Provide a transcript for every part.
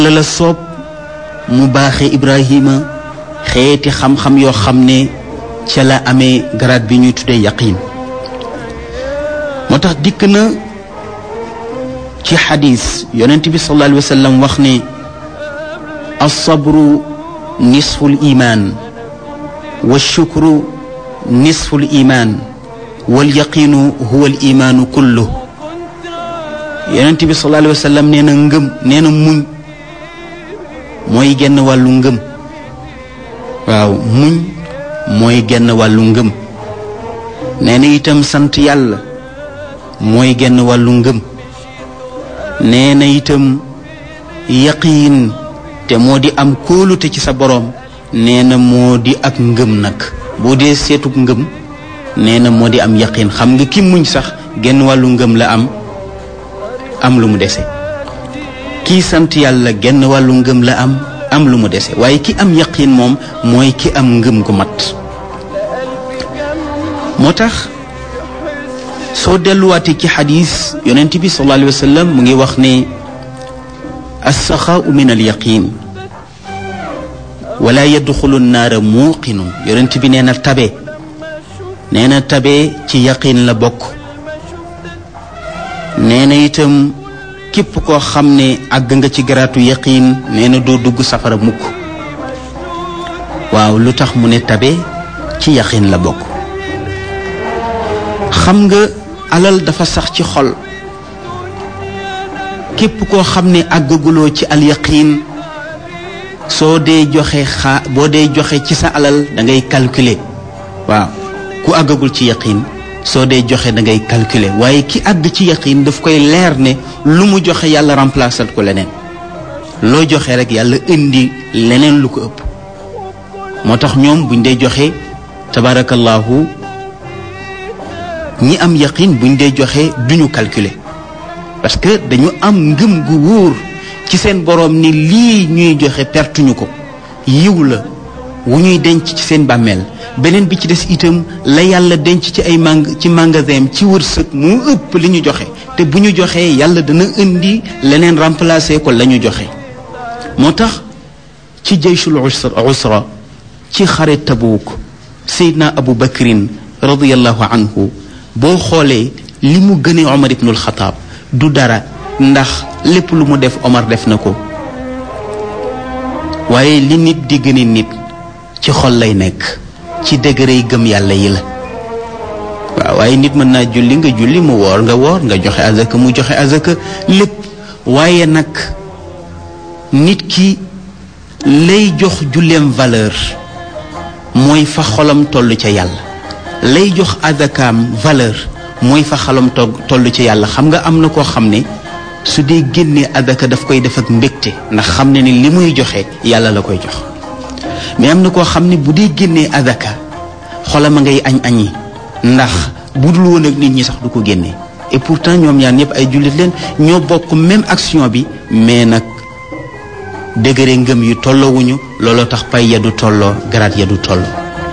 la la soob mu baaxe Ibrahima xeeti xam-xam yoo xam ne ca la amee garaat bi ñuy tuddee yaqiin moo tax dikk na ci xadis yonent bi sallallahu alayhi wa sallam wax ne alsabru nisfu l iman walshukru nisfu l iman walyaqiinu huwa l imaanu kullu yonent bi sallallahu alayhi wa sallam nee na ngëm nee na muñ mooy genn wàllu ngëm waaw muñ mooy genn wàllu ngëm nee na itam sant yàlla mooy genn wàllu ngëm nee na itam yaqiin te moo di am kóolute ci sa boroom nee na moo di ak ngëm nag boo dee seetug ngëm nee na moo di am yaqiin xam nga ki muñ sax genn wàllu ngëm la am am lu mu dese kii sant yàlla genn wàllu ngëm la am am lu mu dese waaye ki am yaqiin moom mooy ki am ngëm gu mat moo tax soo delluwaatee ci xadis yonent bi sallallahu alayhi wa sallam mu ngi wax ne alsaxaau min alyaqin wala yadxulu nnaara muuqinu yonent bi nee na tabe nee na tabe ci yaqin la bokk nee na itam képp koo xam ne àgg nga ci garaatu yaqin nee na doo dugg safara mukk waaw lu tax mu ne tabe ci yaqin la bokk xam nga alal dafa sax ci xol képp koo xam ne àggaguloo ci alyaqiin soo dee joxe xaa boo dee joxe ci sa alal da ngay calculer waaw ku àggagul ci yaqiin soo dee joxe da ngay calculer waaye ki àgg ci yaqiin daf koy leer ne lu mu joxe yàlla remplacer ko leneen loo joxe rek yàlla indi leneen lu ko ëpp moo tax ñoom buñ dee joxe tabarakallahu ñi am yaqin buñ dee joxe duñu calculer parce que dañu am ngëm gu wóor ci seen boroom ni lii ñuy joxe pertuñu ko yiw la wu ñuy denc ci seen bàmmeel beneen bi ci des itam la yàlla denc ci ay mang ci magasin ci wërsëg mu ëpp li ñu joxe te bu ñu joxee yàlla dana indi leneen remplacer ko la ñu joxe moo tax ci jayshul usra ci xare Tabuuk Seydina Abu Bakrin radiyallahu anhu boo xoolee li mu gënee Omar ibnul Xataab du dara ndax lépp lu mu def Omar def na ko waaye li nit di gëne nit ci xol lay nekk ci degré yi gëm yàlla yi la waaw waaye nit mën naa julli nga julli mu woor nga woor nga joxe azaka mu joxe azaka lépp waaye nag nit ki lay jox julleem valeur mooy fa xolam toll ca yàlla lay jox azakaam valeur mooy fa xalam toll ci yàlla xam nga am na koo xam ne su dee génnee azaka daf koy def ak mbégte ndax xam ne ni li muy joxe yàlla la koy jox mais am na koo xam ne bu dee génnee azaka xolam a ngay añ añi ndax bu dul woon ak nit ñi sax du ko génnee et pourtant ñoom ñaar ñëpp ay jullit leen ñoo bokk même action bi mais nag degré ngëm yu tolloowuñu looloo tax pay ya du tolloo garaat ya du tolloo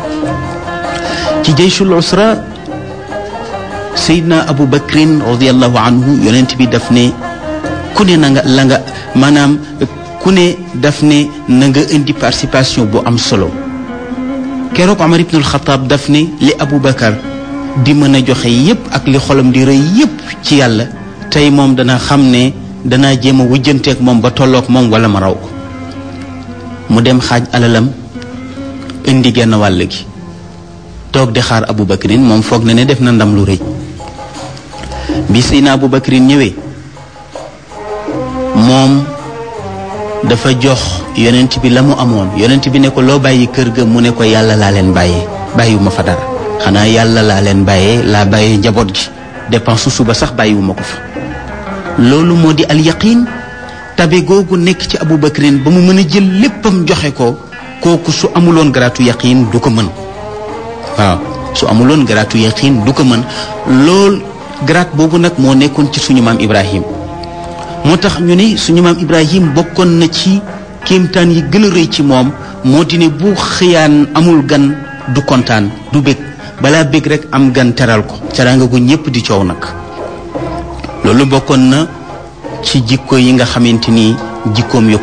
ci jayshul usra Seydina Abu Bakrin radiallahu anhu yonent bi daf ne ku ne na nga la nga maanaam ku ne daf ne na nga indi participation bu am solo keroog Omar ibnul Xataab daf ne li Abu Bakar di mën a joxe yépp ak li xolam di rëy yépp ci yàlla tey moom dana xam ne danaa jéem a wujjanteeg moom ba tolloog moom wala ma raw ko mu dem xaaj alalam indi genn wàll gi toog di xaar Abu Bakrin moom foog na ne def na ndam lu rëy bi Seydina Abu Bakrin ñëwee moom dafa jox yonent bi la mu amoon yonent bi ne ko loo bàyyi kër ga mu ne ko yàlla laa leen bàyyee bàyyiwuma fa dara xanaa yàlla laa leen bàyyee laa bàyyee njaboot gi dépense suba sax bàyyiwuma ko fa loolu moo di al yaqin tabe googu nekk ci Abu Bakrin ba mu mën a jël léppam joxe ko kooku su amuloon garaatu yaqin du ko mën waaw su amuloon garaatu yaqin du ko mën lool garaat boobu nag moo nekkoon ci suñu maam Ibrahim moo tax ñu ne suñu maam Ibrahim bokkoon na ci kéemtaan yi gën a rëy ci moom moo di ne bu xëyaan amul gan du kontaan du bég balaa bég rek am gan teral ko teraanga gu ñépp di coow nag loolu bokkoon na ci jikko yi nga xamante ni jikkoom yu